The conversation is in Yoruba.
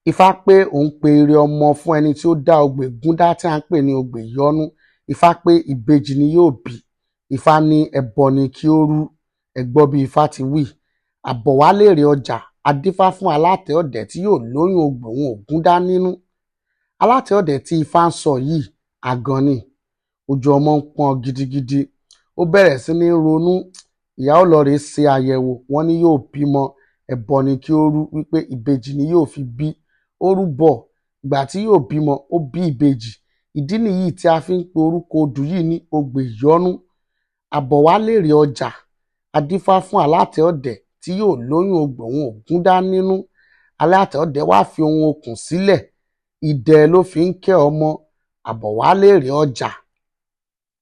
ifá pé òun pe ire ọmọ fún ẹni tí ó dá ogbè gúndá tí à ń pè ní ogbè ìyọ́nú ifá pé ìbejì ni yóò bí ifá ní ẹbọ ni kí ó rú ẹ gbọ́ bí ifá ti wí àbọ̀wálérè ọjà adífá fún alátẹ ọ̀dẹ̀ tí yóò lóyún ogbè òun ògúndá nínú alátẹ ọ̀dẹ̀ tí ifá ń sọ yìí àgàn ni ojú ọmọ ń pọ́n gidigidi ó bẹ̀rẹ̀ sí ní ronú ìyá ó lọ rèé ṣe àyẹ̀wò wọ́n ní yóò bímọ ẹbọ ni kí ó rú wípé ìbejì ni yóò fi bí ó rúbọ ìgbà tí yóò bímọ ó bí ìbejì ìdí nìyí tí a fi ń pe orúkọ odù yìí ní ogbè ìyọ́nú àbọ̀wálérè ọjà adífá fún alátẹ ọ̀dẹ̀ tí yóò lóyún ogbè òun ògúndá nínú alátẹ ọ̀dẹ̀ wá fi ohun okùn sílẹ̀ idẹ ló fi ń kẹ́ ọmọ àbọ̀wálérè ọjà